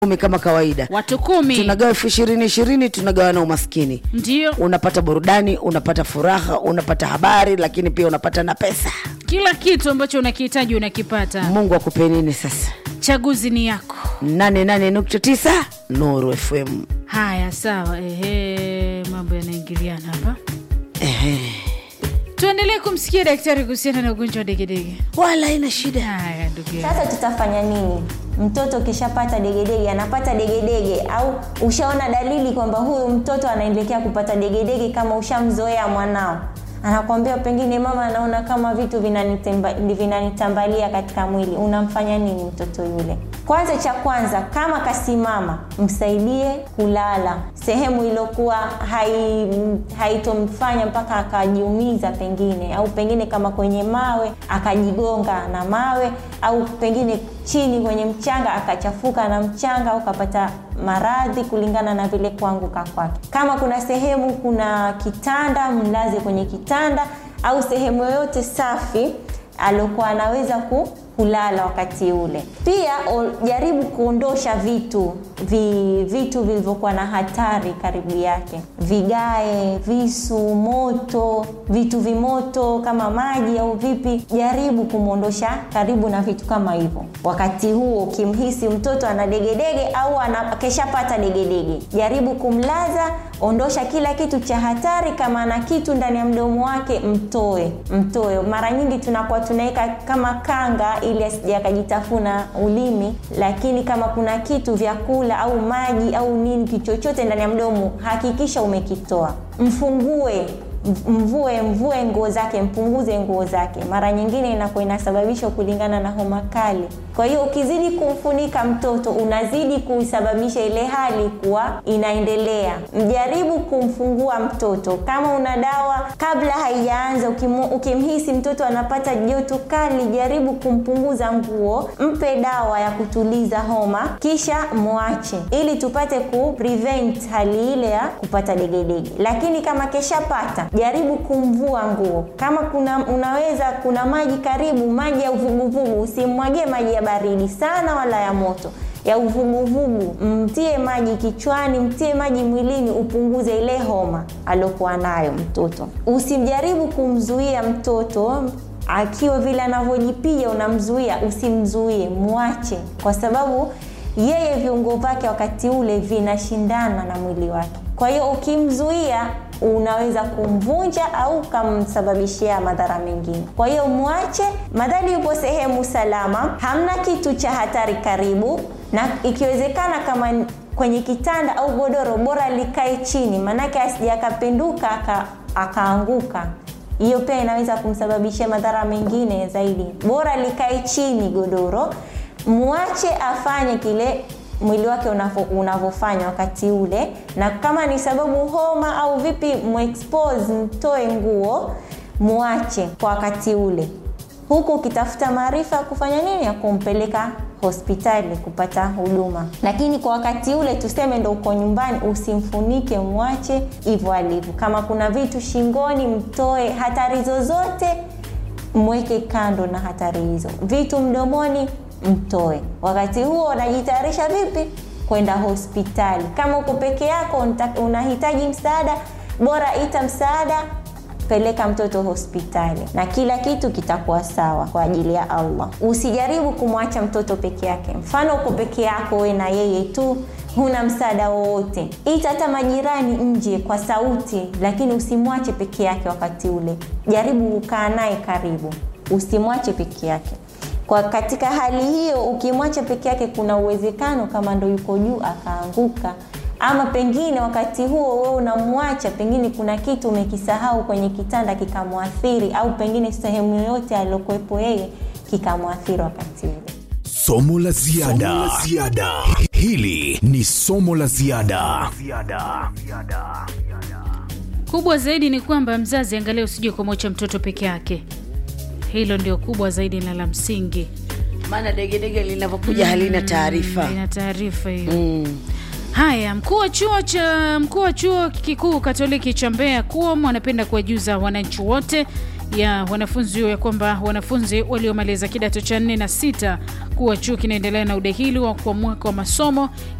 kumi kama kawaida watu kumi tunagawa elfu ishirini ishirini tunagawa na umaskini ndio unapata burudani unapata furaha unapata habari lakini pia unapata na pesa kila kitu ambacho unakihitaji unakipata mungu akupe nini sasa chaguzi ni yako 88.9 nuru fm haya sawa ehe mambo yanaingiliana hapa Ehe. tuendelee kumsikia daktari kuhusiana na ugonjwa wa degedege wala ina shida haya ndugu yangu sasa tutafanya nini mtoto ukishapata degedege anapata degedege au ushaona dalili kwamba huyu mtoto anaelekea kupata degedege kama ushamzoea mwanao anakwambia pengine mama anaona kama vitu vinanitemba- vinanitambalia katika mwili unamfanya nini mtoto yule kwanza cha kwanza kama kasimama msaidie kulala sehemu iliyokuwa hai- haitomfanya mpaka akajiumiza pengine au pengine kama kwenye mawe akajigonga na mawe au pengine chini kwenye mchanga akachafuka na mchanga au kapata maradhi kulingana na vile kuanguka kwake kama kuna sehemu kuna kitanda mlaze kwenye kitanda au sehemu yoyote safi aliokuwa anaweza ku, kulala wakati ule pia o, jaribu kuondosha vitu vi, vitu vilivyokuwa na hatari karibu yake vigae visu moto vitu vimoto kama maji au vipi jaribu kumwondosha karibu na vitu kama hivyo wakati huo ukimhisi mtoto ana degedege au ana- keshapata degedege jaribu kumlaza ondosha kila kitu cha hatari kama ana kitu ndani ya mdomo wake mtoe mtoe mara nyingi tunakuwa tunaweka kama kanga ili asije akajitafuna ulimi lakini kama kuna kitu vyakula au maji au nini kichochote ndani ya mdomo hakikisha umekitoa mfungue mvue mvue nguo zake mpunguze nguo zake mara nyingine inakuwa inasababishwa kulingana na homa kali kwa hiyo ukizidi kumfunika mtoto unazidi kuisababisha ile hali kuwa inaendelea mjaribu kumfungua mtoto kama una dawa kabla haijaanza ukimu, ukimhisi mtoto anapata joto kali jaribu kumpunguza nguo mpe dawa ya kutuliza homa kisha mwache ili tupate ku prevent hali ile ya kupata degedege lakini kama keshapata jaribu kumvua nguo kama kuna unaweza kuna maji karibu maji ya uvuguvugu usimwagie maji ya baridi sana wala ya moto ya uvuguvugu mtie maji kichwani mtie maji mwilini upunguze ile homa aliokuwa nayo mtoto usimjaribu kumzuia mtoto akiwa vile anavyojipiga unamzuia usimzuie mwache kwa sababu yeye viungo vyake wakati ule vinashindana na mwili wake kwa hiyo ukimzuia unaweza kumvunja au ukamsababishia madhara mengine kwa hiyo mwache madhali yupo sehemu salama hamna kitu cha hatari karibu na ikiwezekana kama kwenye kitanda au godoro bora likae chini maanake asija akapinduka aka, akaanguka hiyo pia inaweza kumsababishia madhara mengine zaidi bora likae chini godoro mwache afanye kile mwili wake unavo- unavyofanya wakati ule na kama ni sababu homa au vipi muexpose mtoe nguo mwache kwa wakati ule huku ukitafuta maarifa ya kufanya nini ya kumpeleka hospitali kupata huduma lakini kwa wakati ule tuseme ndo uko nyumbani usimfunike mwache hivyo alivyo kama kuna vitu shingoni mtoe hatari zozote mweke kando na hatari hizo vitu mdomoni mtoe wakati huo unajitayarisha vipi kwenda hospitali kama uko peke yako unta- unahitaji msaada bora ita msaada peleka mtoto hospitali na kila kitu kitakuwa sawa kwa ajili ya allah usijaribu kumwacha mtoto peke yake mfano uko peke yako we na yeye tu huna msaada wowote ita hata majirani nje kwa sauti lakini usimwache peke yake wakati ule jaribu kukaa naye karibu usimwache peke yake kwa katika hali hiyo ukimwacha peke yake kuna uwezekano kama ndo yuko juu akaanguka ama pengine wakati huo wewe unamwacha pengine kuna kitu umekisahau kwenye kitanda kikamwathiri au pengine sehemu yoyote aliokuwepo yeye kikamwathiri wakati ule somo la ziada hili ni somo la ziada kubwa zaidi ni kwamba mzazi angalia usije kumwacha mtoto peke yake hilo ndio kubwa zaidi na la msingi maana degedege linavyokuja halina taarifa ina taarifa hiyo mm. haya mkuu wa chuo cha mkuu wa chuo kikuu katoliki cha mbeya kuom anapenda kuwajuza wananchi wote ya wanafunzi ya kwamba wanafunzi waliomaliza kidato cha nne na sita kuwa chuo kinaendelea na udahili wa kwa mwaka wa masomo